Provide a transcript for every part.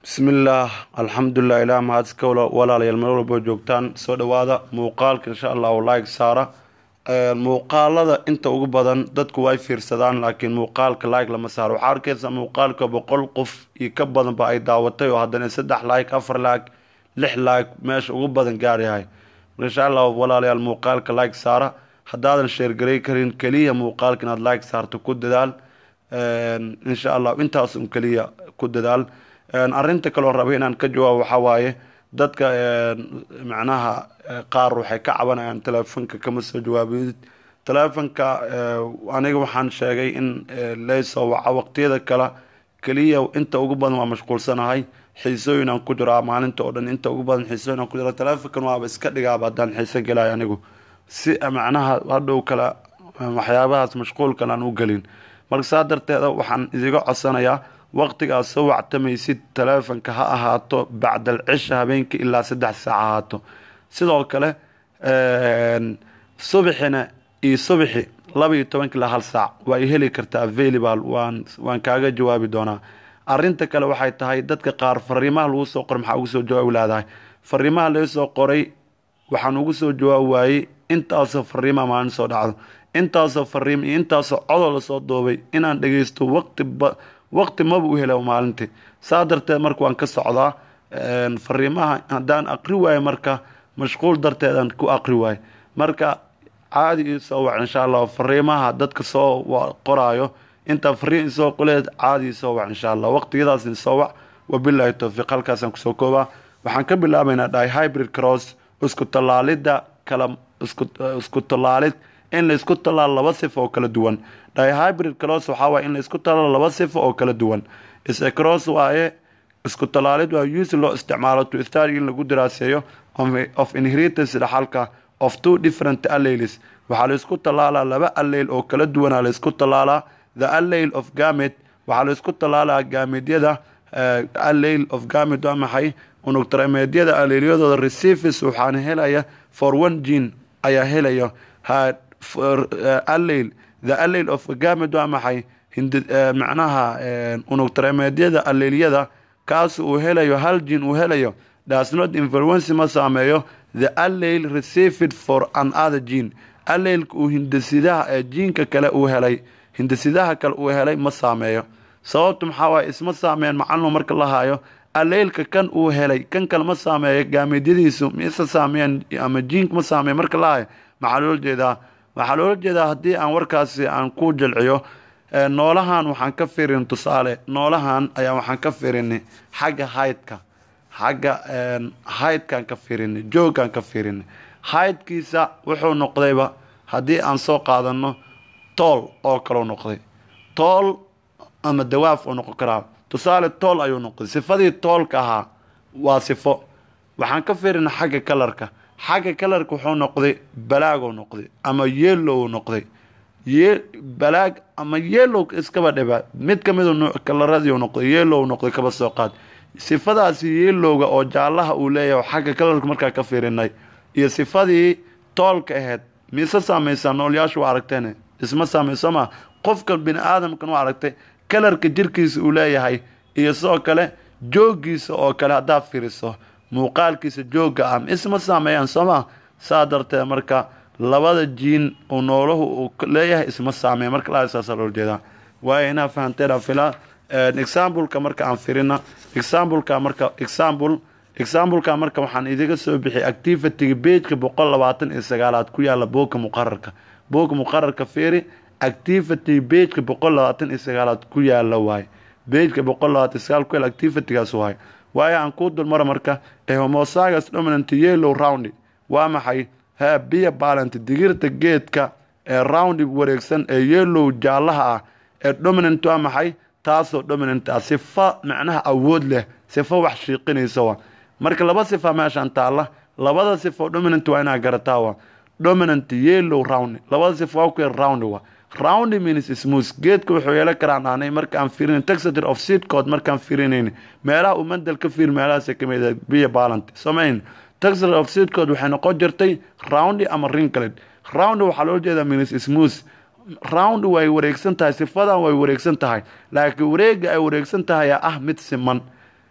bismillaah alxamdulilah ilaah mahadska walaalayaal meel walbo joogtaan soo dhawaada muuqaalka insha allahu like saara muuqaalada inta ugu badan dadku way fiirsadaan laakiin muuqaalka like lama saaro waxaa arkeysa muuqaalka boqol qof iyo ka badanba ay daawatay oo haddana saddex like afar like lix like meesha ugu badan gaaryahay marka insha allahu walaalayaal muuqaalka like saara haddaadan sheergarey karin keliya muuqaalka inaad like saarto ku dadaal insha allah intaas un keliya ku dadaal arinta kaloo rabay inaan ka jawaabo waxaa waaye dadka macnaha qaar waxay ka cabanayaan teleefonka kama soo jawaabid teleefonka aniga waxaan sheegay in laysoo waca waqtiyada kale keliya inta ugu badan waa mashquulsanahay xiisooyin aan ku jiraa maalinta oo dhan inta ugu badan xiisooyin aan ku jira teleefonkan waaba iska dhigaaba haddaan xiiso gelayo anigu si macnaha hadhow kale waxyaabahaas mashquulkan aan u gelin marka saa darteeda waxaan idiga codsanayaa waqtigaad soo wactamaysid teleefonka ha ahaato bacdal cisha habeenkii ilaa saddex saac ahaato sidoo kale subaxina iyo subaxi laba iyo tobanka ilaa hal saac waa i heli kartaa available waan waan kaaga jawaabi doonaa arinta kale waxay tahay dadka qaar fariimaha lagu soo qoray maxaa ugu soo jawaabi laadahay fariimaha laga soo qoray waxaan ugu soo jawaabi waayey intaasoo fariimaha maalin soo dhacdo intaasoo fariim iyo intaasoo codoo lasoo duubay inaan dhageysto waqtiba waqti maba u hela maalintii saa darteed marka waan ka socdaa fariimaha haddaan aqri waayo marka mashquul darteedaan ku aqri waayo marka caadi ii soo wac insha allah fariimaha dadka soo qoraayo intaa fariin isoo qoleed caadi ii soo wac insha allah waqtigadaas isoo wac wabilaahi towfiiq halkaasaan kusoo koobaa waxaan ka bilaabaynaa dhahay hybrid cross isku tallaalidda kala isku tallaalid in la isku tallaalo laba sifo oo kala duwan dihybrid cross waxaa waye in la isku tallaalo laba sifo oo kala duwan ise cross waaye isku tallaalid waa use loo isticmaalo to study in lagu daraaseeyo of inheritance dhaxalka of two different alleles waxaa la isku tallaalaa laba alleyl oo kala duwanaa la isku tallaalaa the alleyl of gamet waxaa la isku tallaalaa gaamedyada alleyl of gamet waa maxay unugtarameedyada alleylyadooda receives waxaana helaya for one gene ayaa helaya alleyl the alleyl of gamed waa maxay macnaha unugtarameedyada alleylyada kaas uu helayo hal jin uu helayo dasnot influence ma saameeyo the alleyl received for another gene alleylka uu hindasidaha ee jiinka kale uu helay hindasidaha kale uu helay ma saameeyo sababtu maxaa waaye isma saameeyan macalinu marka la haayo alleylka kan uu helay kan kale ma saameeyo gaameedyadiisu mise saameeyan ama jiinka ma saameeyo marka la haayo maxaa loola jeedaa waxaa loola jeedaa haddii aan warkaasi aan ku jalciyo noolahan waxaan ka firin tusaale noolahan ayaa waxaan ka firinay xagga haydka xagga haydkaan ka firinay jooggaan ka firinay haydkiisa wuxuu noqdayba haddii aan soo qaadano tool oo kaleu noqday tool ama dawaaf uu noqon karaa tusaale tool ayuu noqday sifadii toolka ahaa waa sifo waxaan ka firinay xagga kalarka xagga kalarka wuxuu noqday balaaguu noqday ama yeelow noqday balaag ama yeelow iskaba dhiba mid kamid kalaradii noqday yeelow noqday kaba soo qaad sifadaasi yeelowga oo jaalaha uu leeyahay xagga kalarka markaa ka fiirinay iyo sifadii toolka ahayd mise saameysaa noolyaashu waa aragteen isma saameyso ma qofka bini aadamkan u aragtay kalarka jirkiisa uu leeyahay iyo sidoo kale joogiisa oo kale haddaad fiiriso muuqaalkiisa jooga ah isma saameeyaan sooma saa darteed marka labada jiin uu noolahu uu leeyahay isma saameeya marka la saasa loola jeedaa waayo inaa fahanteen fila exampleka marka aan firina exampleka marka example exampleka marka waxaan idiga soo bixiyay activityga bageka boqol labaatan iyo sagaalaad ku yaala booga muqararka booga muqararka fiiri activity bageka boqol labaatan iyo sagaalaad ku yaala waaye bageka boqol labaatan iyo sagaal ku yaala activitygaas waaye waayo aan kuu dulmaro marka ee homosagas dominant yellow round waa maxay ha biya balant digirta geedka ee round wareegsan ee yellow jaalaha ah ee dominant waa maxay taasoo dominant ah sifa macnaha awood leh sifo wax shiiqinaysa wa marka laba sifa meeshaan taalla labada sifo dominant waa inaa garataa wa dominant yellow round labada sifo waa ku round wa round means smooth geedka wuxuu yeelan karaan aanay markaan fiirin texture of seed code markaan fiirinayn meelaha uu mandal ka fiir meelahaas ka mid ah biya balance samayn texture of seed code waxay noqon jirtay round ama wrinkled round waxaa loo jeedaa means smooth round way wareegsan tahay sifadan way wareegsan tahay laakiin wareega ay wareegsan tahay ah mid siman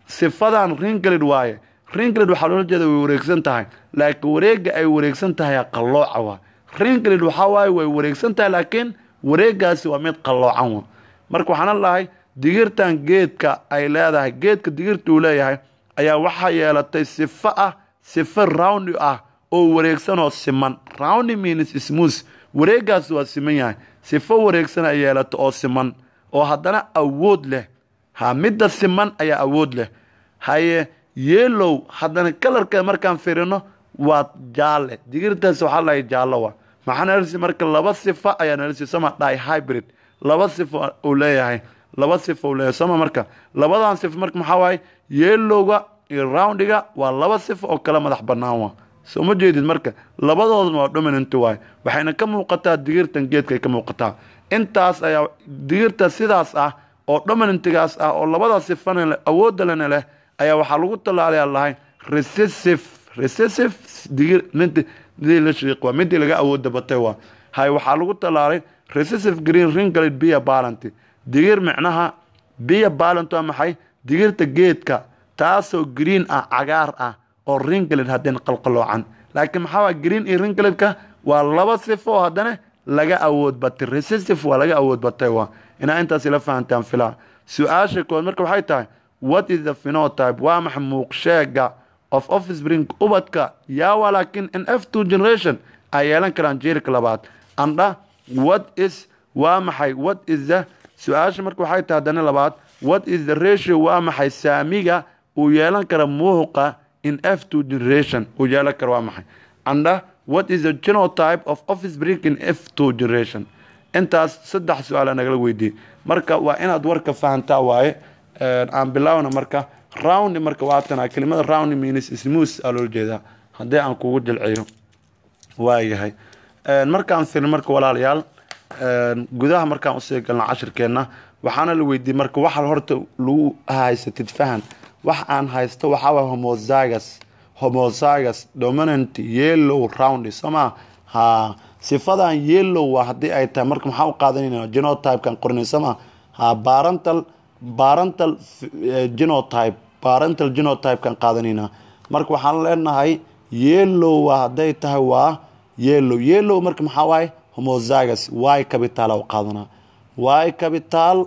sifadan ringlid waaye ringlid waxaa loola jeeda way wareegsan tahay laakiin wareega ay wareegsan tahay qallooca waa ringlid waxaa waaye way wareegsan tahay laakiin wareegaasi waa mid qalloocan wa marka waxaana lahay digirtan geedka ay leedahay geedka digirta uu leeyahay ayaa waxaa yeelatay sifo ah sifo roundi ah oo wareegsan oo siman roundi means smooth wareegaasi waa siman yahay sifo wareegsan ay yeelato oo siman oo haddana awood leh ha midda siman ayaa awood leh haye yeelow haddana kalarkeeda markaan firino waa jaalle digirtaas waxaa lahay jaallo wa maxaa nalsi marka laba sifo ayaa nalsi sama dhahay hybrid laba sifo uu leeyahay laba sifo uu leeyahay sama marka labadan sifo marka maxaa waaye yeelowga iyo roundiga waa laba sifo oo kala madax bannaan wa soo ma jeedid marka labadoodna waa dominant waaye waxayna ka muuqataa digirtan geedka ay ka muuqataa intaas ayaa digirta sidaas ah oo dominantigaas ah oo labadaas sifana leh awoodda lena leh ayaa waxaa lagu tallaalayaa lahay recessive recessive digir midii la shiiq waa midii laga awooda batay waa hay waxaa lagu tallaalay recessive green ringlid biya ballant digir micnaha biya ballant waa maxay digirta geedka taasoo green ah cagaar ah oo ringlid haddeen qalqaloocan laakiin maxaa waa green iyo ringlidka waa laba sifo oo haddana laga awood batay recessive waa laga awood batay waa inaa intaas ila fahantaan filaa su-aasha kood marka waxay tahay what is the phenotype waa maxa muuqsheega of offspring ubadka yaa waa laakiin in f two generation ay yeelan karaan jeerka labaad andha what is waa maxay what is the su-aasha marka waxay tahay haddana labaad what is the ratio waa maxay saamiga uu yeelan kara muuqa in f two generation uu yeelan kara waa maxay andha what is the genotype of offspring in f two generation intaas saddex su-aala nagala weydiiyey marka waa inaad warka fahantaa waaye aan bilaawna marka round marka waatana kelimada round means smooth aa loola jeedaa haddii aan kugu jilciyo waayahay markaan firin marka walaalayaal gudaha markaan usii galna cashirkeenna waxaana la weydiiyey marka waxa horta lagu haysatid fahan wax aan haysto waxaa waay homozygus homozygus dominant yellow round sooma ha sifadan yellow waa haddii ay tahay marka maxaa u qaadanayna genotypekan qorinay sooma ha barantal barantal genotype barantal genotypekan qaadanayna marka waxaan leenahay yellow waa hadday tahay waa yellow yellow marka maxaa waaye homozygus y capital u qaadanaa y capital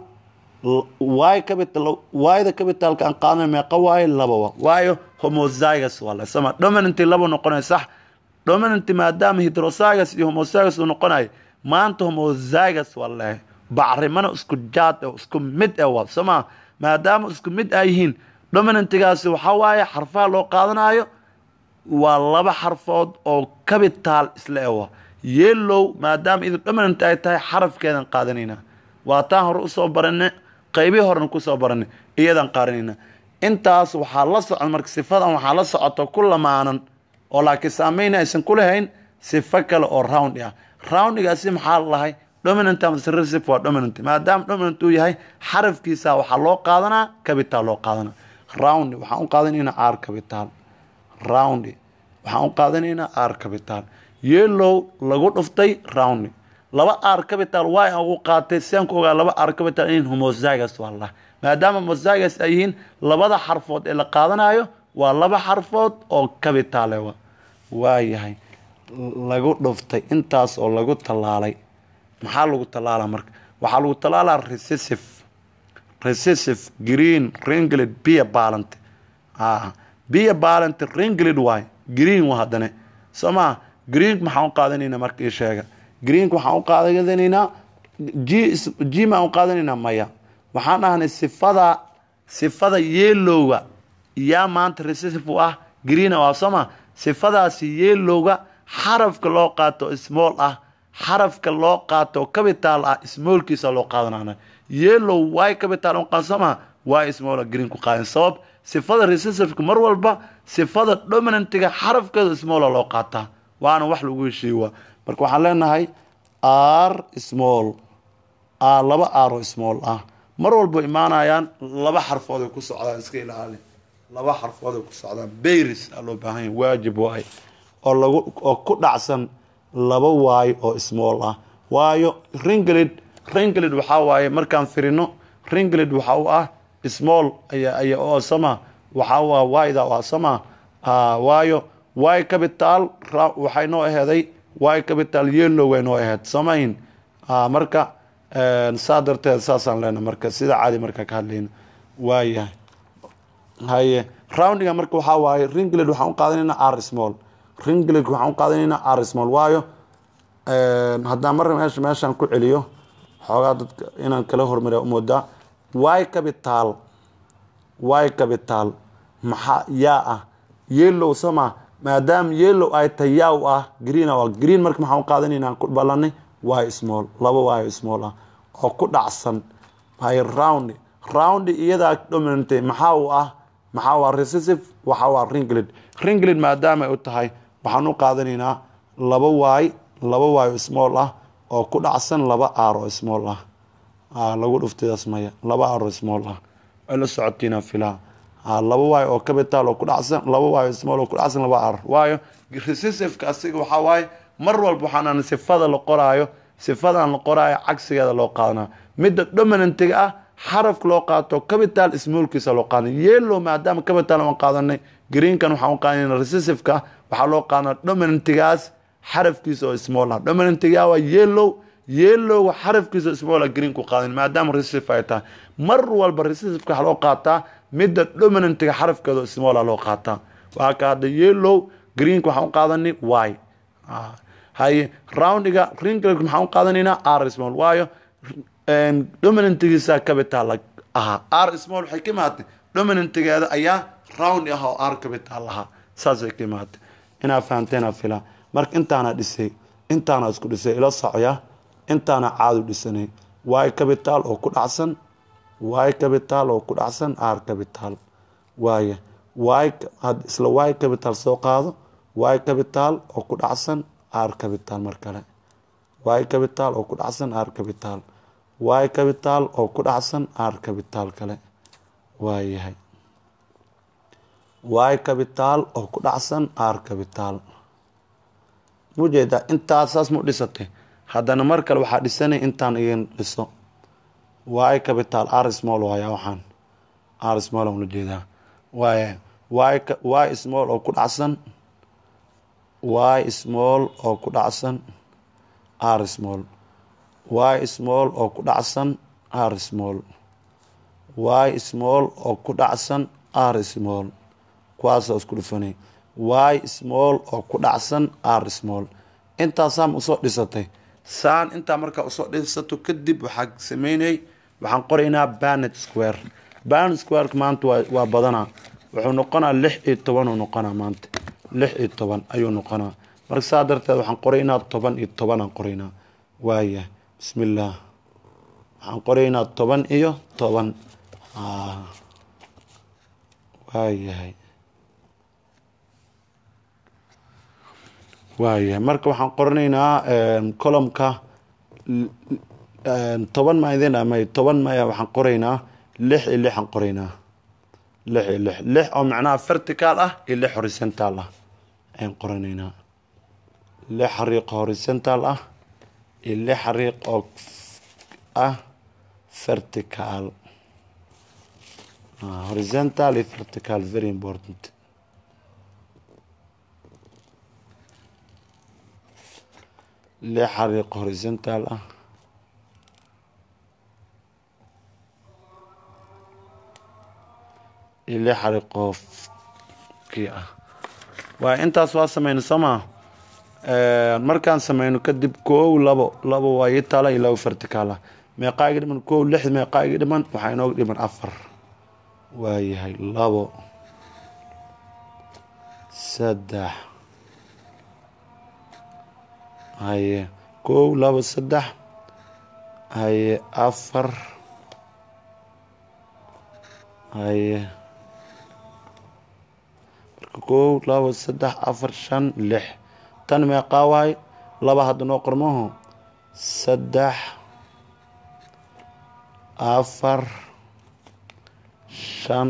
y capital yda capitalka aan qaadanay meeqa waaye laba wa waayo homozygus waa la sama dominanti laba noqonay sax dominanti maadaama hydrozygus iyo homozygus uu noqonayo maanta homozygus waa lehay bacrimana isku jaad isku mid e waa sooma maadaama isku mid ay yihiin dominantigaasi waxaa waaye xarfaha loo qaadanayo waa laba xarfood oo capital isla ewa yellow maadaama idu dominant ay tahay xarafkeedan qaadanayna waa taan hore usoo baranay qeybii horena kusoo baranay iyadan qaadanayna intaas waxaa la socon marka sifadan waxaa la socoto ku lamaanan oo laakiin saameyna aysan ku lahayn sifo kale oo round ah roundigaasi maxaa lahay dominant recessive waa dominant maadaama dominant uu yahay xarafkiisa waxaa loo qaadanaa capital loo qaadanaa round waxaan u qaadanaynaa r capital round waxaan u qaadanaynaa r capital yellow lagu dhuftay round laba r capital y aan ugu qaatay siaan ku ogaa laba r capital in homozygus waa lah maadaama homozygus ay yihiin labada xarfood ee la qaadanayo waa laba xarfood oo cabitale wa waa yahay lagu dhuftay intaas oo lagu tallaalay maxaa lagu tallaalaa marka waxaa lagu tallaalaa recessive recessive green ringlid biya ballant biya ballant ringlid waay green wa haddane soo maa greenk maxaan u qaadanaynaa marka ii sheega greenk waxaan u qaadanaynaa g g maan u qaadanaynaa maya waxaan dhahnay sifada sifada yellowga yaa maanta recessive u ah greena waa soo maa sifadaasi yellowga xarafka loo qaato small ah xarafka loo qaato capital ah smallkiisa loo qaadanana yellow y capital qansama y small green ku qaadan sabab sifada recessiveka mar walba sifada dominantiga xarafkeeda small loo qaataa waana wax lagu heshiiya marka waxaan leenahay r small laba r oo small ah mar walba imaanayaan laba xarfood ay ku socdaan iska ilaali laba xarfood ay ku socdaan bayris aa loo baahan yahay waajib waay oo lagu oo ku dhacsan laba waayo oo small ah waayo ringlid ringlid waxaa waaye markaan firino ringlid waxa u ah small aya aya oo sama waxaa waa wayda waa sama waayo y capital waxay noo aheeday y capital yellow way noo aheed samayn marka saa darteed saasaan leena marka sida caadi marka ka hadlayna waayahay haye roundiga marka waxaa waaye ringled waxaan u qaadanaynaa r small ringled waxaan u qaadanaynaa r small waayo haddaan marna meesha meeshaan ku celiyo xoogaa dadka inaan kala hormariya umoodaa y capital y capital maxaa yaa ah yellow sama maadaama yellow ay tahay yaa u ah green ah green marka maxaan u qaadanaynaa ku balanay y small laba y small ah oo ku dhacsan hay round round iyadaa dominantay maxaa u ah maxaa waa recessive waxaa waa ringled ringled maadaama ay u tahay waxaan u qaadanaynaa laba y laba y small ah oo ku dhacsan laba r oo small ah lagu dhuftidaas maya laba r oo small ah ay la socotiina filaa laba y oo capital oo ku dhacsan laba y small oo ku dhacsan laba r waayo recessiveka asiga waxaa waaye mar walba waxaan sifada la qoraayo sifadan la qoraayo cagsigeeda loo qaadanaa midda dominantiga ah xarafka loo qaato capital smallkiisa loo qaadana yellow maadaama capital aan qaadanay greenkan waxaan u qaadanayna recessiveka waxaa loo qaadanaa dominantigaas xarafkiisa oo small ah dominantiga waa yellow yellow xarafkiisa small ah green ku qaadan maadaama recessive ay tahay mar walba recessiveka waxaa loo qaataa midda dominantiga xarafkeeda oo small ah loo qaataa waa ka hadda yellow greenka waxaan u qaadanay y haye roundiga ringled maxaan u qaadanaynaa r small waayo dominantigiisa capital ahaa r small waxay ka imaatay dominantigeeda ayaa round ah oo r capital ahaa saasay ka imaatay inaa fahanteena filaa marka intaana dhisay intaana isku dhisay ila socya intaana caadu dhisanay y capital oo ku dhacsan y capital oo ku dhacsan r capital waaye y isla y capital soo qaado y capital oo ku dhacsan r capital mar kale y capital oo ku dhacsan r capital y capital oo ku dhacsan r capital kale waayahay y capital oo ku dhacsan r capital mujeedaa intaas saas mu dhisatay haddana mar kale waxaa dhisanay intaan igin dhiso y capital r small waaya waxaan r small aan ula jeedaa waaya y small oo ku dhacsan y small oo ku dhacsan r small y small oo ku dhacsan r small y small oo ku dhacsan r small kuwaasoo isku dhufanay y small oo ku dhacsan r small intaasaan usoo dhisatay saan intaa markaa usoo dhisato kadib waxaa sameynay waxaan qoraynaa banet square banet squareka maanta waa badanaa wuxuu noqonaa lix iyo toban uu noqonaa maanta lix iyo toban ayuu noqonaa marka saa darteed waxaan qoraynaa toban iyo tobanaan qoraynaa waaya bismi illaah waxaan qoraynaa toban iyo toban waayahay waayahay marka waxaan qoranaynaa colomka toban ma idin amay toban maya waxaan qoraynaa lix iyo lixaan qoraynaa lix iyo lix lix oo macnaha vertical ah iyo lix horizontal ah ayaan qoranaynaa lix xariiq horizontal ah iyo lix xariiq oo ah vertical horizontal iyo vertical very important lix xariiq horizontal ah iyo lix xariiqoo kii ah waay intaas waa sameyna sooma markaan sameyno kadib koow labo labo waa ii tala iyo labo vertical ah meeqaa iga dhiman koow lix meeqaa iga dhiman waxaa inooga dhiman afar waayahay labo saddex haye koow labo saddex haye afar haye marka koow labo saddex afar shan lix tan meeqaa waay laba hadda noo qormaho saddex afar shan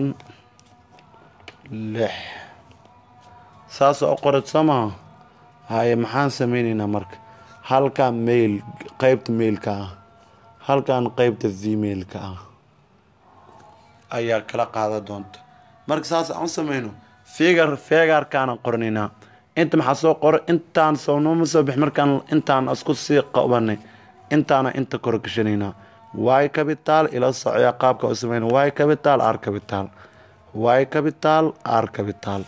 lix saasoo u qored soo maha haye maxaan sameyneynaa marka halkan mail qeybta mailka ah halkan qeybta vmailka ah ayaa kala qaadan doonta marka saas aan u sameyno figar feegaarkaana qornaynaa inta maxaa soo qoro intaan sownoma soo bix markaan intaan isku sii qabanay intaana inta kor gashanaynaa y capital ila socya qaabka u sameyna y capital r capital y capital r capital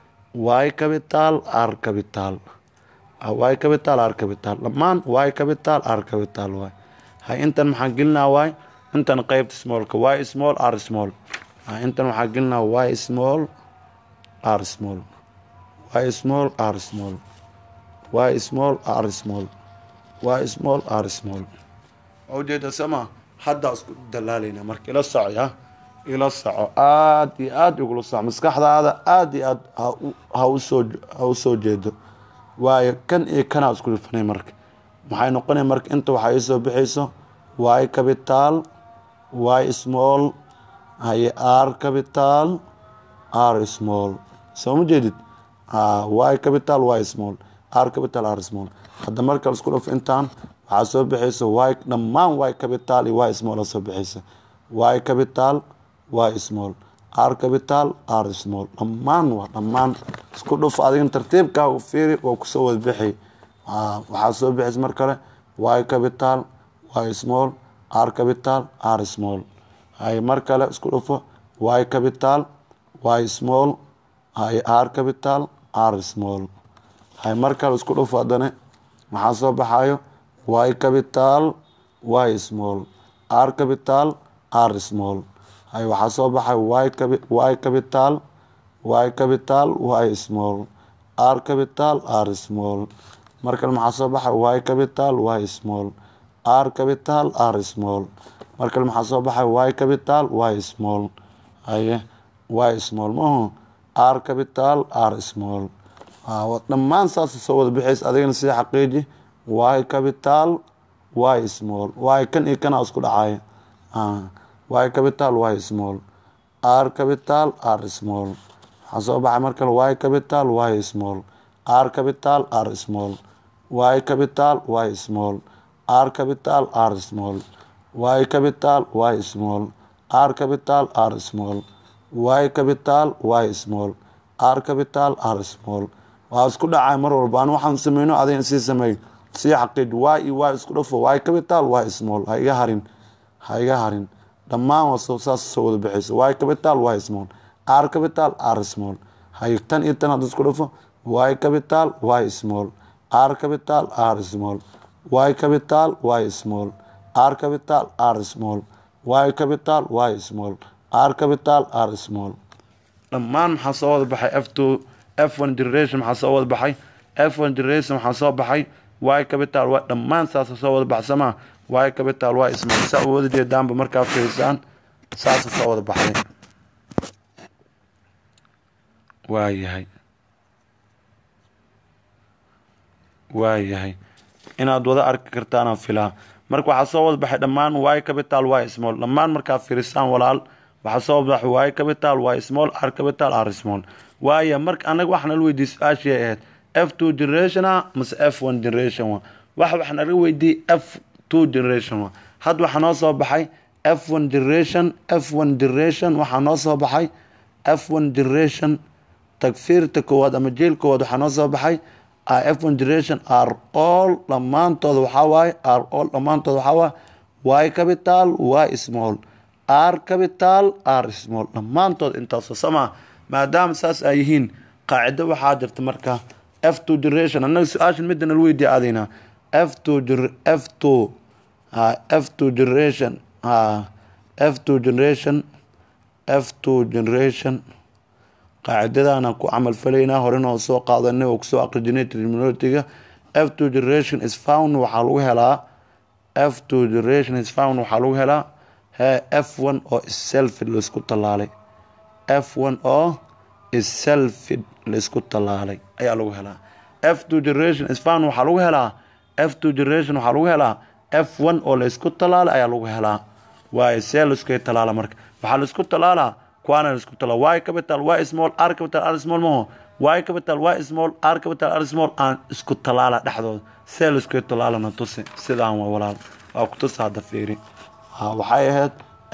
y capital r capital y capital r capital dhammaan y capital r capital waay hay intan maxaa gelinaa waay intan qeybta smallka y small r small intan waxaa gelinaa y small r small y small r small y small r small y small r small ujeeda sama haddaa isku dalaalayna marka ila socya ila soco aada iyo aada igula soco maskaxdaada aada iyo aada hausoo ha usoo jeedo waayo kan iyo kanaa isku dhifanay marka maxay noqonay marka inta waxaa iisoo bixayso y capital y small haye r capital r small soo ma jeedid y capital y small r capital r small hadda marka isku dhafo intaan waxaa soo bixaysa y dhammaan y capital iyo y small soo bixaysa y capital y small r capital r small dhammaan waa dhammaan isku dhuf adigan tartiibkaa u fiiri waa kusoo wada bixi waxaa soo bixaysa mar kale y capital y small r capital r small hay mar kale isku dhufo y capital y small hay r capital r small hay mar kale isku dhufo haddana maxaa soo baxayo y capital y small r capital r small hay waxaa soo baxay y capital y capital y small r capital r small mar kale maxaa soo baxay y capital y small r capital r small mar kale maxaa soo baxay y capital y small haye y small maho r capital r small dhammaan saas soo wada bixays adigana sii xaqiiji y capital y small y kan iyo kana isku dhacaya y capital y small r capital r small waxaa soo baxay mar kale y capital y small r capital r small y capital y small r capital r small y capital y small r capital r small y capital y small r capital r small waa isku dhacay mar walba an waxaan sameyno adigan sii sameey sii xaqiij y iyo y isku dhafo y capital y small ha iga harin ha iga harin dhammaan waa saas soo wada bixaysa y capital y small r capital r small hay tan iyo tan hadda isku dhafo y capital y small r capital r small y capital y small r capital r small y capital y small r capital r small dhammaan maxaa soo wada baxay f two f one generation maxaa soo wada baxay f one generation waxaa soo baxay y capital y dhammaan saasa soo wada baxsamaa y capital y small saa u wada jeedaanba markaa fiirsaan saasa soo wada baxday waayahay waayahay inaad wada arki kartaanaan filaa marka waxaa soo wada baxay dhammaan y capital y small dhammaan markaa fiirisaan walaal waxaa soo wada baxay y capital y small r capital r small waaya marka anaga waxaa nala weydiiyey su-aashii ahayd f two generation a mase f one generation wa wax waxaa naga weydiiyey f two generation wa hadda waxaa noo soo baxay f one generation f one generation waxaa noo soo baxay f one generation tagfiirta koowaad ama jeel koowaad waxaa noo soo baxay f one generation r all dhammaantooda waxaa waaye r all dhammaantooda waxaa waaye y capital y small r capital r small dhammaantood intaasoo samaa maadaama saas ay yihiin qaacido waxaa jirta marka f two generation annaga su-aashan midda nala weydiya adina f two f two f two generation f two generation f two generation qaacidadaana ku camal falaynaa horena oo soo qaadanay oo kusoo aqrijinay terminolotiga f two generation is found waxaa lagu helaa f two generation is found waxaa lagu helaa he f one oo selfid laisku tallaalay f one oo selfid laisku tallaalay ayaa lagu helaa f two generation is found waxaa lagu helaa f two generation waxaa lagu helaa f one oo laisku tallaalay ayaa lagu helaa waayo see laiskay tallaala marka waxaa laisku tallaalaa kuwaana laisku tallaala y capital y small r capital r small maho y capital y small r capital r small aan isku tallaala dhexdooda see laiskay tallaalana tusi sidaan waa walaal waa ku tusa hadda fiiri waxay ahayd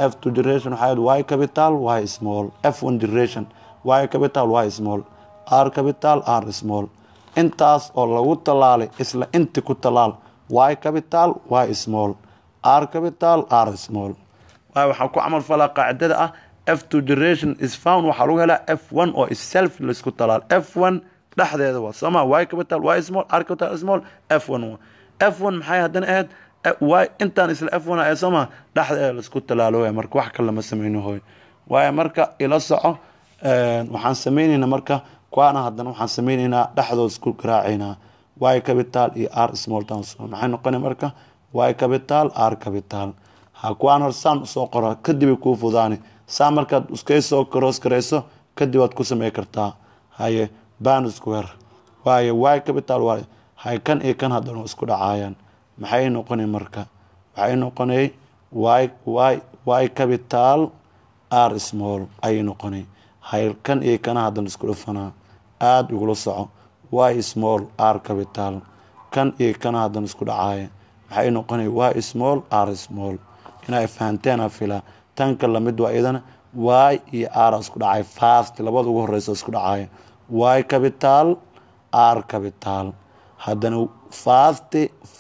f two generation waxay ahayd y capital y small f one generation y capital y small r capital r small intaas oo lagu tallaalay isla inti ku tallaal y capital y small r capital r small waayo waxaa ku camal falaa qaacidada ah f two generation is found waxaa lagu helaa f one oo self laisku talaal f one dhexdeeda waa sooma y capital y small r capital small f one f one maxay haddana ahayd y intaan isla f one ee sooma dhexdeeda laisku talaalo waay marka wax kale lama sameyno hooy waayo marka ila soco waxaan sameyneynaa marka kuwaana haddana waxaan sameyneynaa dhexdood isku garaaceynaa y capital iyo r small town maxay noqona marka y capital r capital ha kuwaan hor saan usoo qora kadibay kuu fudaani saa markaad iskaysoo cross garayso kadib waad ku samey kartaa haye ban square waayo y capital waay hay kan iyo kan haddana isku dhacaayaan maxay noqonay marka waxay noqonay y y y capital r small ayay noqonay hay kan iyo kana haddana isku dhufanaa aada igula soco y small r capital kan iyo kana haddana isku dhacaaya maxay noqonay y small r small inay fahanteena filaa tanka lamid waa iyadana y iyo r isku dhacay fast labada ugu horeysa isku dhacaya y capital r capital haddana fast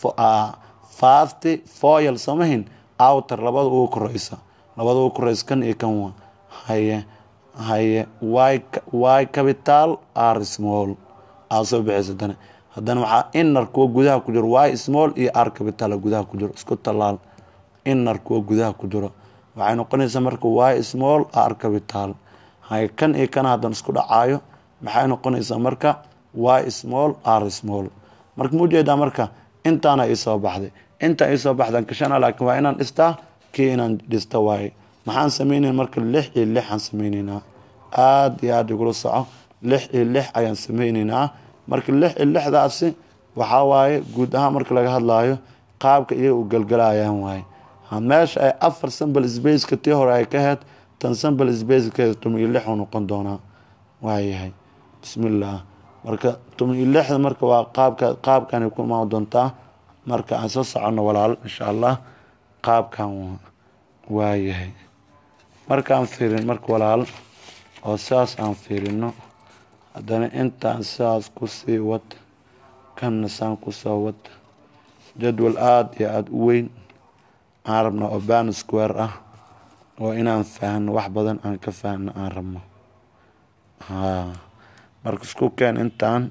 fast foyal samahin outer labada ugu koreysa labada ugu koreysa kan iyo kan waa haye haye y capital r small aa soo bixeysa haddana haddana waxaa inner kuwa gudaha ku jiro y small iyo r capital gudaha ku jiro isku tallaal inner kuwa gudaha ku jiro waxay noqonaysaa marka y small r capital hay kan iyo kan haddana isku dhacaayo maxay noqonaysaa marka y small r small marka ma ujeedaa marka intaana iisoo baxday intaa iisoo baxdan kashana laakiin waa inaan dhistaa kii inaan dhista waaye maxaan sameynayna marka lix iyo lix aan sameyneynaa aada iyo aada igula soco lix iyo lix ayaan sameyneynaa marka lix iyo lixdaasi waxaa waaye guud ahaan marka laga hadlaayo qaabka iyaga u galgalayaan waaye meesha ay afar sambal spaceka tii hore ay ka heyd tan sambal spacekeeda toban iyo lix uu noqon doonaa waayahay bismillaah marka toban iyo lixda marka waa qaabka qaabkanay ku imaan doontaa marka aan soo soconno walaal insha allah qaabkan waayahay markaan fiirin marka walaal oo saas aan fiirino haddana intaan saas kusii wad kanna saan kusoo wad jadwal aada iyo aada u weyn aan rabno oo ban square ah oo inaan faahno wax badan aan ka faahno aan rabno ha marka isku keen intaan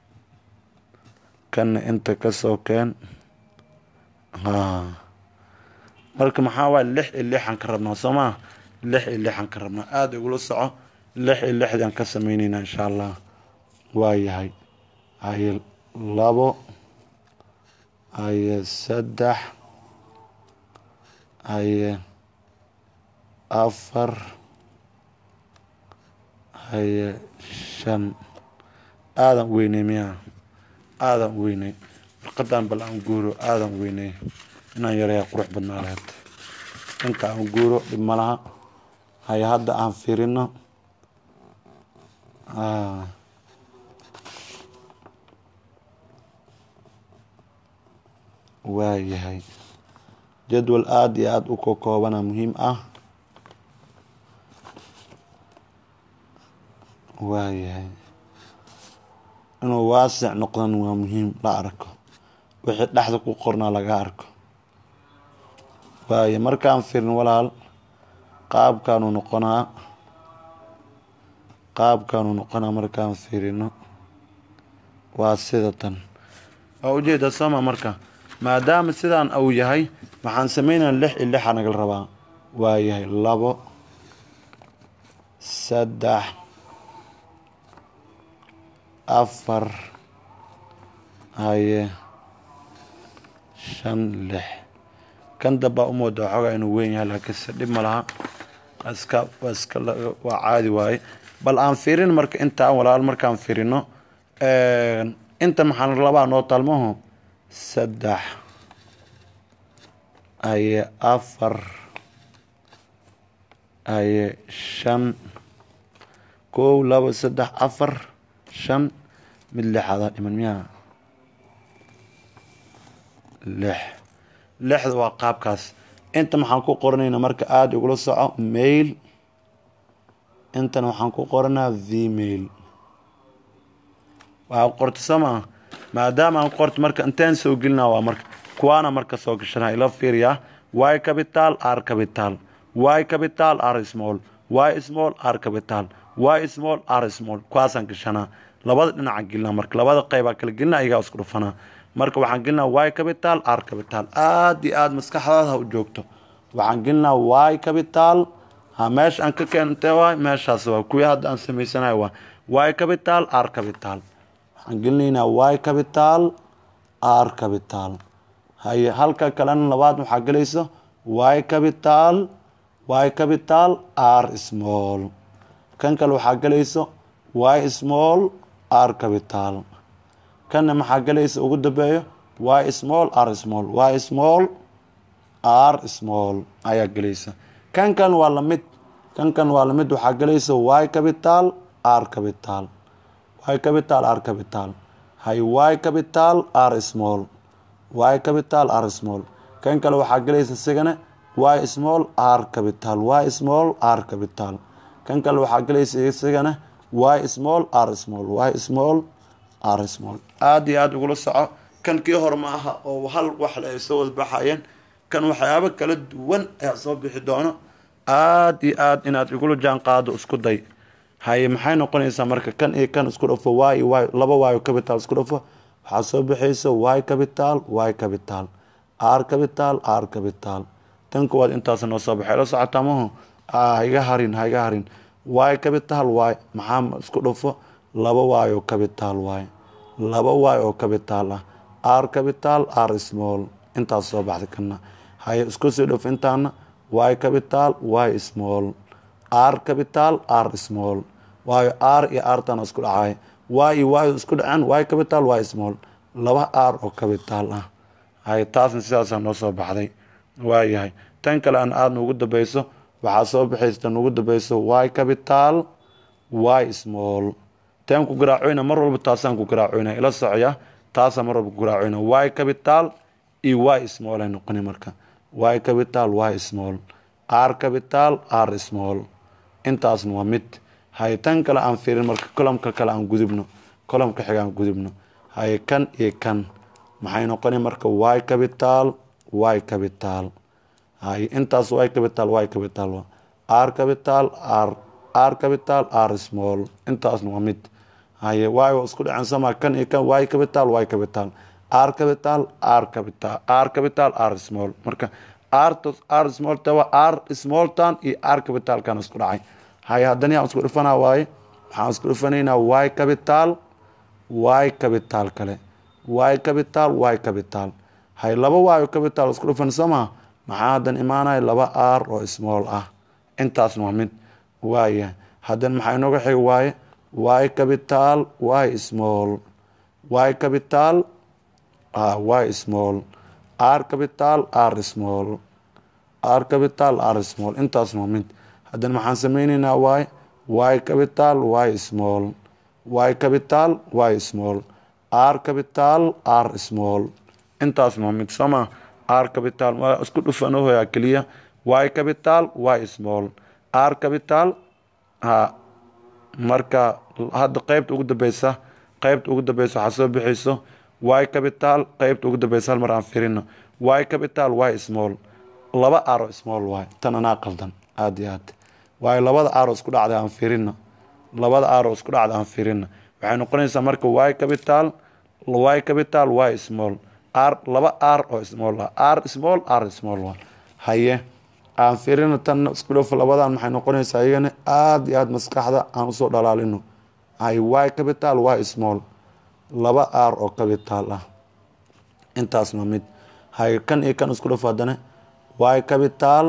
kanna inta kasoo keen ha marka maxaa waay lix iyo lixaan ka rabnaa soo maa lix iyo lixaan ka rabnaa aada igula soco lix iyo lixdaan ka sameyneynaa insha allah waayahay haye labo haye saddex haye afar haye shan aadan weyney miya aadan weyney warqadan bal aan guuro aadan weyney inaan yaraya qurux badnaa lahayd inka aan guuro dhib ma laha haye hadda aan firino waayahay jadwal aada iyo aada u kokoobana muhiim ah waayahay inuu waasic noqdan waa muhiim la arko wixii dhexda ku qornaa laga arko waaye markaan firin walaal qaabkaanu noqonaa qaabkaanu noqonaa markaan firino waa sida tan waa ujeeda sooma marka maadaama sidaan uu yahay waxaan sameynaa lix iyo lixa nagal rabaa waa yahay labo saddex afar haye shan lix kan dambaa u mooda waxoogaa inuu weyn yahay laakiinse dhib ma laha iska iska waa caadi waaye bal aan fiirin marka intaan walaal markaan fiirino inta maxaan labaa noo taalmaho saddex haye afar haye shan kow labo saddex afar shan mid lixaadaa dhiman miyaa lix lixda waa qaabkaas inta maxaan ku qoranayna marka aada igula soco mail intana waxaan ku qoranaa vmail waxaa qorta sama maadaama aan qorto marka inteen soo gelinaa waa marka kuwaana marka soo gashana ila fiiriyaa y capital r capital y capital r small y small r capital y small r small kuwaasaan gashanaa labada dhinaca gelinaa marka labada qeybaa kala gelina ayagaa isku dhufanaa marka waxaan gelinaa y capital r capital aada iyo aada maskaxdaada ha u joogto waxaan gelinaa y capital ha meesha aan ka keentay waay meeshaas waa kuwii hadda aan samaysanayo waa y capital r capital waxaan gelinaynaa y capital r capital haye halka kalena labaad waxaa gelaysa y capital y capital r small kan kale waxaa gelaysa y small r capital kanna maxaa gelaysa ugu dambeeyo y small r small y small r small ayaa gelaysa kan kan waa lamid kan kan waa lamid waxaa gelaysa y capital r capital y capital r capital hay y capital r small y capital r small kan kale waxaa gelaysa isigana y small r capital y small r capital kan kale waxaa gelaysa isigana y small r small y small r small aada iyo aada ugula soco kan kii hor ma aha oo hal waxle ay soo wadbaxayeen kan waxyaabo kala duwan ayaa soo bixi doono aada iyo aada inaad igula jaan qaado isku day haye maxay noqonaysaa marka kan iyo kan isku dhafo y y laba y capital isku dhafo waxaa soo bixaysa y capital y capital r capital r capital tan kuwaad intaas noo soo baxay la socotaa maho haiga harin haiga harin y capital y maxaa isku dhafo laba y oo capital y laba y oo capital ah r capital r small intaas soo baxday kana haye isku sii dhafo intaana y capital y small r capital r small waayo r iyo rtana isku dhacay y iyo y isku dhaceen y capital y small laba r oo capital ah hay taasna sidaasaa noo soo baxday waayahay tan kale aan aadna ugu dambeyso waxaa soo baxaysa tan ugu dambeyso y capital y small teen ku garaacoyna mar walba taasaan ku garaacoyna ila socoya taasaa mar walba ku garaacoyna y capital iyo y small ay noqoni marka y capital y small r capital r small intaasna waa mid haye tan kale aan fiirin marka colomka kale aan gudubno colomka xiga aan gudubno haye kan iyo kan maxay noqoni marka y capital y capital haye intaas y capital y capital r capital r r capital r small intaasna waa mid haye y waa isku dhaceen sama kan iyo kan y capital y capital r capital r capital r capital r small marka r r small tawa r small tan iyo r capital kan isku dhacay haye haddana yaan isku dhufanaa waaye waxaan isku dhufanaynaa y capital y capital kale y capital y capital hay laba y oo capital isku dhufan soo maha maxaa haddan imaanaya laba r oo small ah intaasna waa mid waaya haddana maxaa inooga xig waaye y capital y small y capital y small r capital r small r capital r small intaasna waa mid haddana maxaan sameyneynaa y y capital y small y capital y small r capital r small intaasna waa mid sooma r capital waa isku dhufanohoyaa keliya y capital y small r capital ha marka hadda qeybta ugu dambeysa qeybta ugu dambeysa waxaa soo bixayso y capital qeybta ugu dambeysa hal mar aan firino y capital y small laba aro small y tan anaa qaldan aada iyo aad waayo labada aro isku dhacda aan firino labada aro isku dhacda aan firino waxay noqonaysaa marka y capital y capital y small r laba r oo small r small r small haye aan firino tan isku dhafo labadan maxay noqonaysaa iyagana aada iyo aada maskaxda aan usoo dhalaalino hay y capital y small laba r oo capital ah intaasna mid hay kan iyo kan isku dhafo haddana y capital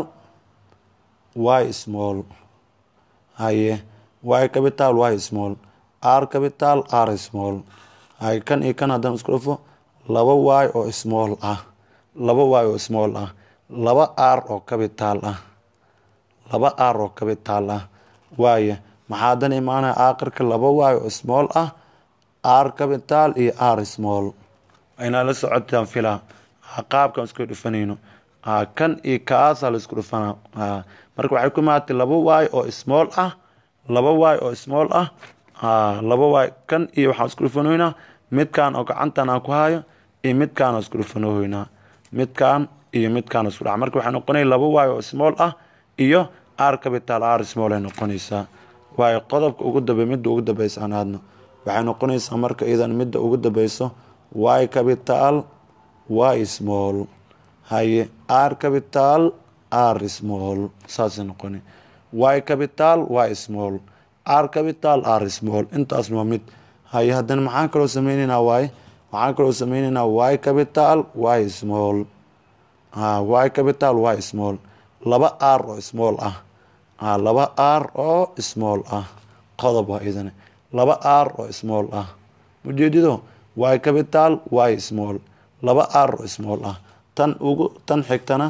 y small haye y capital y small r capital r small hay kan iyo kan haddana isku dhafo laba y oo small ah laba y oo small ah laba r oo capital ah laba r oo capital ah waaya maxaa haddana imaanaya aakhirka laba y oo small ah r capital iyo r small inaa la socotaan filaa qaabkaan isku dhufanayno kan iyo kaasaa la isku dhufanaa marka waxay ku imaatay laba waay oo small ah laba waay oo small ah laba waay kan iyo waxaan isku dhufanoynaa midkaan oo gacantan aan ku hayo iyo midkaan oo isku dhufanohoynaa midkaan iyo midkaan isku dhaca marka waxay noqonaya laba waay oo small ah iyo r capital r small ay noqonaysaa waayo qodobka ugu dambe midda ugu dambeysa aan aadno waxay noqonaysaa marka iyadan midda ugu dambeyso y capital y small haye r capital r small saasay noqona y capital y small r capital r small intaasna waa mid haye haddana maxaan kaloo sameyneynaa y waxaan kaloo sameyneynaa y capital y small y capital y small laba r oo small ah laba r oo small ah qodob waa idane laba r oo small ah ujeedido y capital y small laba r oo small ah tan ugu tan xigtana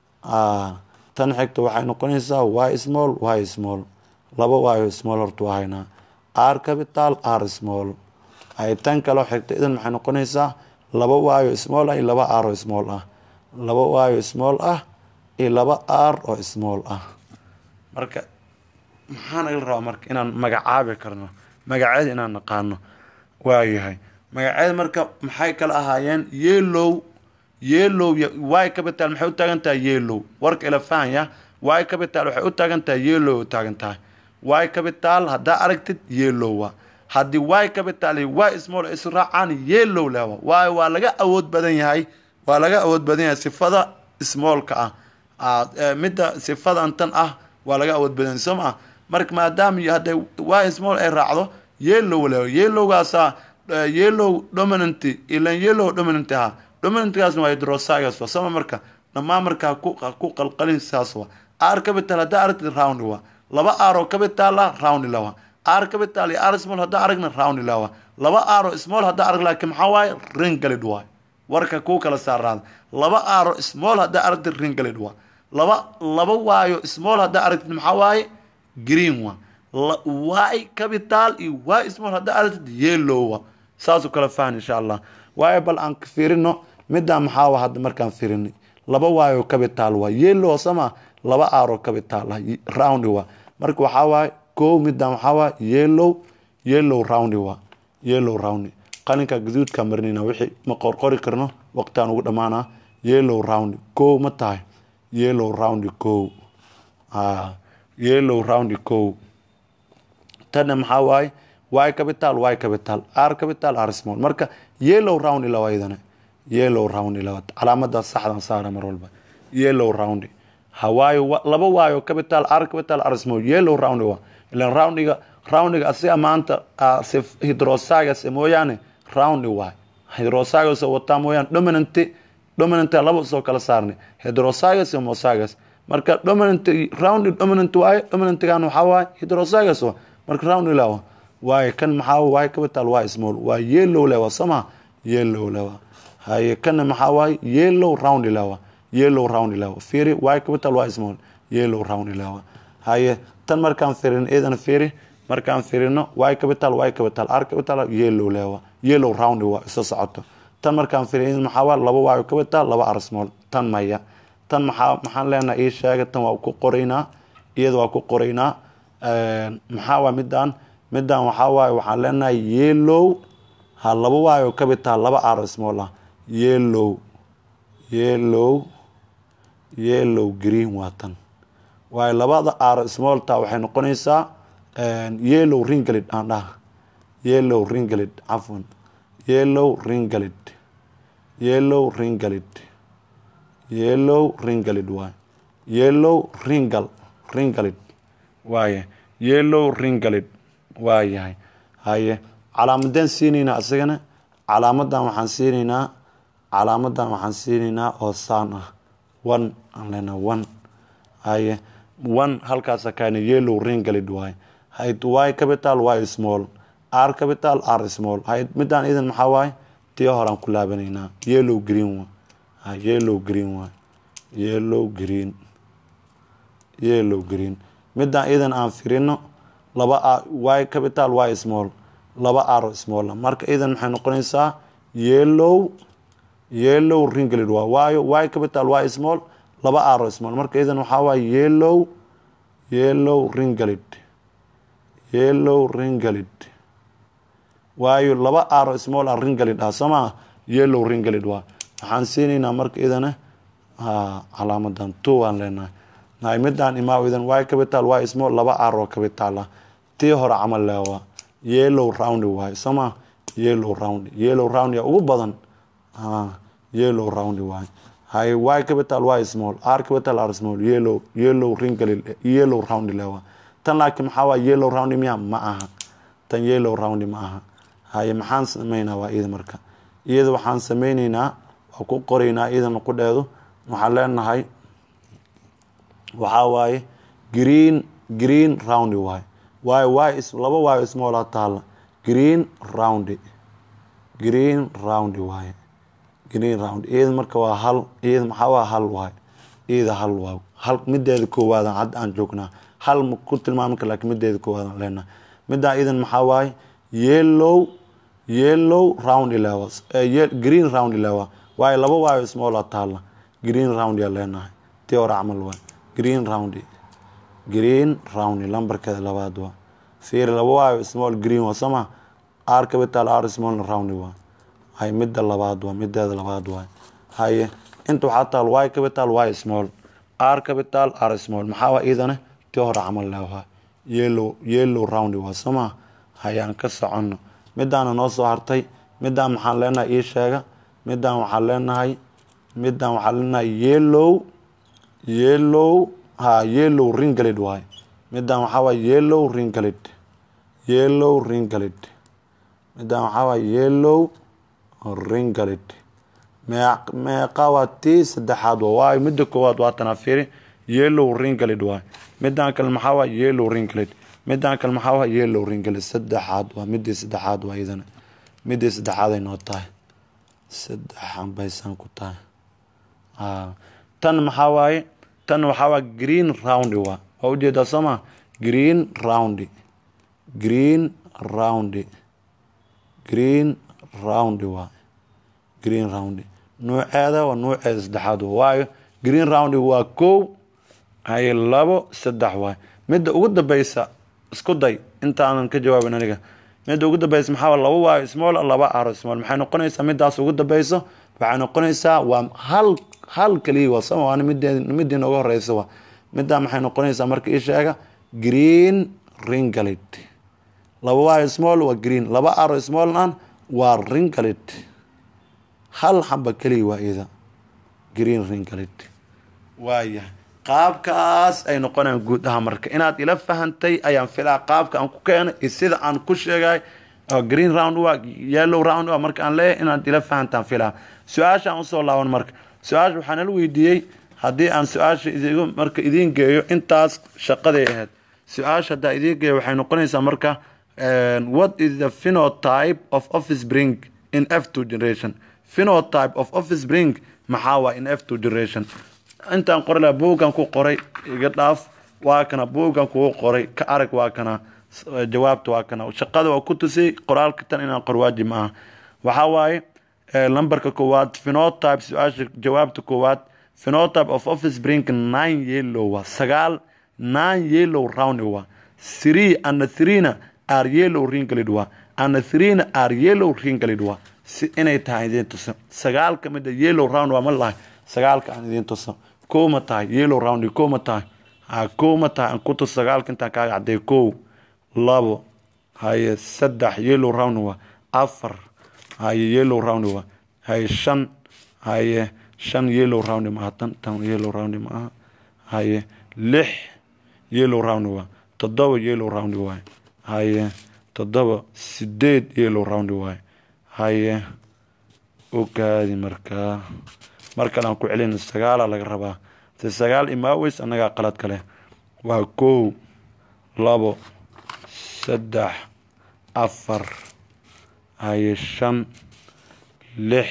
tan xigta waxay noqonaysaa y small y small laba y oo small horta waa haynaa r capital r small ay tan kaloo xigta idan maxay noqonaysaa laba y oo small ah iyo laba r oo small ah laba y oo small ah iyo laba r oo small ah marka maxaa naga rabaa marka inaan magacaabi karno magaceeda inaan naqaano waayahay magaceeda marka maxay kala ahaayeen yellow yellow y capital maxay u taagan tahay yellow warka ila fahanya y capital waxay u taagan tahay yellow u taagan tahay y capital haddaa aragtid yellowa haddii y capital iyo y small is raacaan yellow lewa waayo waa laga awood badan yahay waa laga awood badan yahay sifada smallka ah midda sifadan tan ah waa laga awood badan soo maa marka maadaama hadday y small ay raacdo yellow lewa yellowgaasaa yellow dominant ilan yellow dominant ahaa dominantgaasna waa hydrosagas wa sama marka dhammaan marka ku qalqalin saas wa r capital haddaa aragtid round wa laba r oo capital ah round lawa r capital iyo r small haddaa aragna round lawa laba r oo small haddaa arag laakiin maxaa waaye ringalid waay warka kuu kala saaraada laba r oo small haddaa aragtid ringalid waa laba laba waayo small haddaa aragtid maxaa waaye green wa y capital iyo y small haddaa aragtid yellow wa saasuu kala fahan insha allah waayo bal aan fiirino middaa maxaa wa hadda markaan fiirinay laba waayo capital waa yellow sama laba aroo capital ah round wa marka waxaa waaye kow middan waxaa waa yellow yellow round wa yellow round qalinka gaduudka marinayna wixii ma qorqori karno waqtiaan ugu dhammaanaa yellow round kow ma tahay yellow round kow yellow round kow tana maxaa waaye y capital y capital r capital r small marka yellow round lawa idana yellow round lawa calaamada saxdan saara mar walba yellow round hawaayo laba waayo capital r capital r small yellow round wa ilan roundiga roundiga asiga maanta hydrosagas mooyaane round waay hydrosagas wataa mooyaane dominant dominant laba soo kala saarnay hydrosagas iyo mosagas marka dominant round dominant waaye dominantgan waxaa waaye hydrosagas wa marka round lawa waaye kan maxaa waaye capital waa small waa yellow lewa sama yellow lewa haye kana maxaa waaye yellow round lewa yellow round lewa fiiri y capital waa small yellow round lewa haye tan markaan fiirin idan fiiri markaan fiirino y capital y capital r capital yellow lewa yellow round waa iso socoto tan markaan fiirin idan maxaa waa laba y capital laba r small tan maya tan maxaa maxaan leenahay ii sheega tan waa ku qoraynaa iyada waa ku qoraynaa maxaa waa midaan middan waxaa waaye waxaan leenahay yellow ha laba waayo capital laba r small ah yellow yellow yellow green waa tan waayo labada r small ta waxay noqonaysaa yellow ringalid aan dhaha yellow ringalid cafwan yellow ringalid yellow ringalid yellow ringalid waay yellow ringal ringalid waaye yellow ringalid waa yahay haye calaamadeen siinaynaa isagana calaamadan waxaan siinaynaa calaamadan waxaan siinaynaa oo saan ah one aan leenaha one haye one halkaasa kaana yellow ringalid waay hayd y capital y small r capital r small hayd midaan idan maxaa waaye tii horaan ku laabanaynaa yellow green wa yellow green waay yellow green yellow green midaan idan aan firino laba y capital y small laba r small marka idan maxay noqonaysaa yellow yellow ringalid waa waayo y capital y small laba aro small marka idan waxaa waaye yellow yellow ringalid yellow ringalid waayo laba aro small a ringalid ah soo maa yellow ringalid waa waxaan siinaynaa marka idana calaamadan two aan leenahay nahay midaan imaaw idan y capital y small laba aro capital ah tii hore camal leewa yellow round waaye soo maa yellow round yellow round yaa ugu badan yellow round waaye hay y capital y small r capital r small yellow yellow ringalid yellow round leewa tan laakiin maxaa waa yellow round miya ma aha tan yellow round ma aha haye maxaan sameynaa waa iyada marka iyada waxaan sameyneynaa waa ku qoreynaa iyadana qudheedu waxaan leenahay waxaa waaye green green round waaye waayo y laba waayo small taala green round green round waaye green round iyada marka waa hal iyada maxaa waa hal waaye iyada hal waa hal mideeda koowaad hadda aan joognaa hal ma ku tilmaami kar lakiin mideeda koowaad aan leenahay middaa idan maxaa waaye yellow yellow round lewa green round lewa waayo laba waayo small taala green round yaa leenahay tii hore camal waay green round green round lambarkeeda labaad waa fiir laba waayo small green waa soma r capital r small round waa hay midda labaad waa mideeda labaad waay haye inta waxaa taal y capital y small r capital r small maxaa waa iidane tii hore camal lewa yellow yellow round waa soma hayaan ka soconno midaana noo soo hartay midaan maxaan leenahay ii sheega midaan waxaan leenahay midaan waxaan leenahay yellow yellow ha yellow ringalid waay midaan waxaa waay yellow ringalid yellow ringalid midaan waxaa waay yellow ringalid meeq meeqa waa tii saddexaad waa waayo midda koowaad waa tanaa fiiri yellow ringalid waay midaan kale maxaa waay yellow ringalid midaan kale maxaa waa yellow ringalid saddexaad waa midii saddexaad waa iyadana midii saddexaad ay noo tahay saddexan baysaan ku tahay tan maxaa waaye tan waxaa waa green round waa waa ujeedaa soo ma green round green round green round waa green round nuuceeda waa nuuceeda saddexaad waa waayo green round waa kow haye labo saddex waay midda ugu dambeysa isku day intaanan ka jawaabin aniga midda ugu dambeysa maxaa laba waayo small laba aro small maxay noqonaysaa midaas ugu dambeyso waxay noqonaysaa waa hal hal kaliya waa sama waana midee midii nooga horeysa waa middaa maxay noqonaysaa marka ii sheega green ringalid laba waayo small waa green laba aro small an waa ringalid hal xamba keliya waa ida green ringalid waayahay qaabkaas ay noqonayaan guud aha marka inaad ila fahantay ayaan filaa qaabka aan ku keenay iyo sida aan ku sheegay green round waa yellow round waa marka aan leeyahay inaad ila fahantaan filaa su-aasha aan usoo laaban marka su-aasha waxaan ala weydiiyey haddii aan su-aasha idigu marka idiin geeyo intaas shaqaday ahayd su-aasha haddaa idiin geeyo waxay noqonaysaa marka what is the phenotype of office bring in f two generation phenotype of office bring maxaa waa in f two generation intaan qori laha buuggan ku qoray iga dhaaf waa kana buuggan kugu qoray ka arag waa kana jawaabta waa kana shaqada waa ku tusay qoraalka tan inaan qor waajib ma aha waxaa waaye lambarka koowaad phenotype su-aasha jawaabta koowaad phenotype of office bring nine yellow waa sagaal nine yellow round waa three and threena are yellow ringalid waa and threena are yellow ringalid waa si inay tahay idiin tuso sagaal ka mid a yellow round waa ma lahay sagaalka aan idiin tuso kow ma tahay yellow round kow ma tahay ha kow ma tahay aan ku tuso sagaalka intaan kaaga cadday kow labo haye saddex yellow round waa afar haye yellow round waa haye shan haye shan yellow round ma aha tan tan yellow round ma aha haye lix yellow round waa toddoba yellow round waay haye toddoba sideed yellow round waay haye ogaadi markaa mar kale aan ku celina sagaala laga rabaa se sagaal imaaweys annagaa qalad kale waa kow labo saddex afar haye shan lix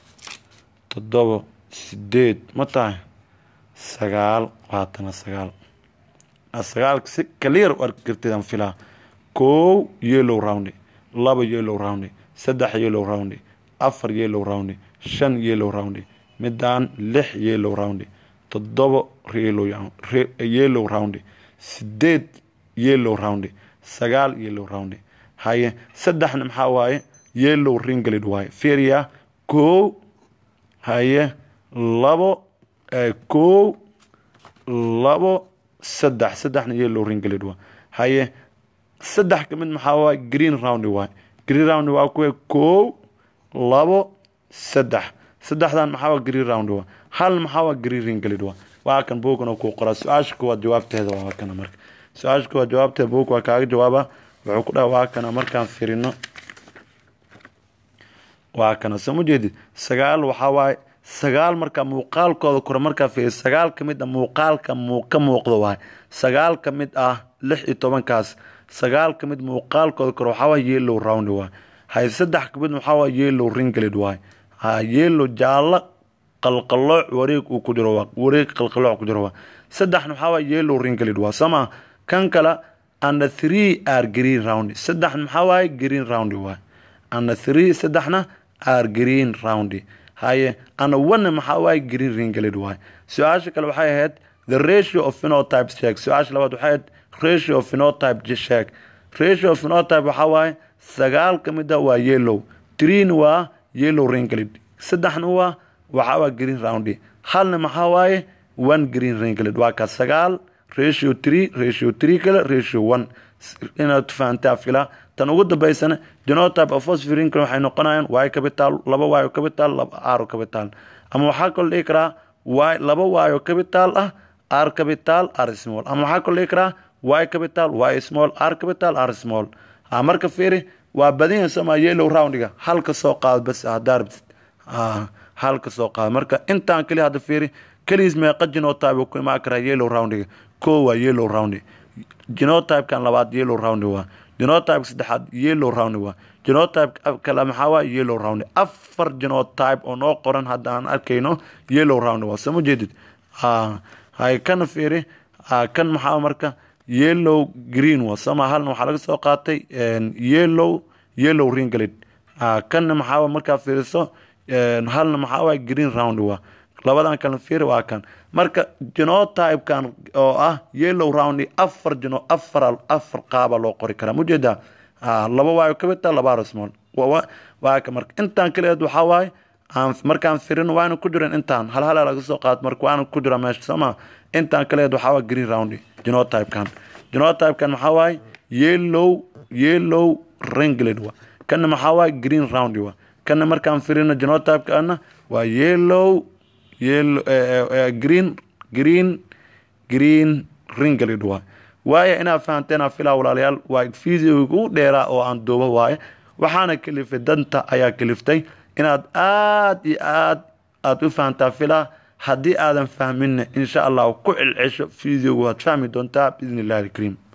toddoba sideed ma tahay sagaal waatana sagaal sagaalka si clear u arki kartidaan filaa kow yellow round laba yellow round saddex yellow round afar yellow round shan yellow round midaan lix yellow round toddoba yellow round sideed yellow round sagaal yellow round haye saddexna maxaa waaye yellow ringlid waaye fiiriya kow haye labo kow labo saddex saddexna yellow ringlid waa haye saddex ka mid maxaa waaye green round waaye green round waa kuwe kow labo saddex saddexdan maxaa waa green round waa hal maxaa waa green ringlid waa waa kan buugana kuu qoraa su-aasha kuwaad jawaabteeda waa kana marka su-aasha kuwaad jawaabteeda buug waa kaaga jawaaba wuxuu ku dhaha waa kana markaan firino waa kana soo ma jeedid sagaal waxaa waaye sagaal markaa muuqaalkooda kore markaa fiiri sagaal ka mid ah muuqaalka ka muuqdo waaye sagaal ka mid ah lix iyo tobankaas sagaal ka mid muuqaalkooda kore waxaa waaye yellow round waaye hay saddex ka mid waxaa waaye yellow ringlid waaye ha yellow jaallo qalqalooc wareeg uu ku jiro waa wareeg qalqalooc ku jiro waa saddexna waxaa waaye yellow ringlid waa sama kan kale and three are green round saddexna maxaa waaye green round waaye and three saddexna are green round haye and one maxaa waaye green ringlid waaye su-aasha kale waxay ahayd the ratio of phenotypes sheeg su-aasha labaad waxay ahayd ratio of phenotype sheeg ratio of phenotype waxaa waaye sagaal ka mid ah waa yellow threena waa yellow ringlid saddexna waa waxaa waa green round halna maxaa waaye one green ringlid waa ka sagaal ratio three ratio three kale ratio one inaad fahantaa filaa tan ugu dambaysana genotype of phosphorinka waxay noqonayaan y capital laba y capital laba r capital ama waxaa kaloo dhihi karaa y laba y capital ah r capital r small ama waxaa kaloo dhihi karaa y capital y small r capital r small ha marka fiiri waa badanya sama yellow roundiga halka soo qaado bas hadaa rabtid halka soo qaado marka intaan keliya hadda fiiri keligiis meeqa genotype ku imaan karaa yellow roundiga koo waa yellow round genotypekan labaad yellow round waa genotype saddexaad yellow round waa genotype kale maxaa waa yellow round afar genotype oo noo qoran hadda aan arkayno yellow round waa soo ma jeedid hay kana fiiri kan maxaa marka yellow green waa sama halna waxaa laga soo qaatay yellow yellow ringlid kanna maxaa markaa fiiriso halna maxaa waa green round waa labadan kale fiir waa kan marka genotypekan oo ah yellow round afar geno afar afar qaaba loo qori karaa mujeedaa laba waayo capital laba rasmol waa ka marka intaan kaleed waxaa waaye aan markaan firin waana ku jiran intaan hal hal laga soo qaad marka waana ku jira meesha sooma intaan kaleed waxaa waa green round genotypekan genotypekan maxaa waaye yellow yellow ringlid wa kana maxaa waaye green round wa kana markaan firino genotypekana waa yellow yellow green green green ringlid waay waayo inaad fahanteen filaa walaalayaal waa fideoga ugu dheeraa oo aan duubo waaye waxaana kalifay danta ayaa kaliftay inaad aad iyo aad aad u fahantaa filaa haddii aadan fahminna insha allah ku celcesho fideoga waad fahmi doontaa biidn illahi alkariim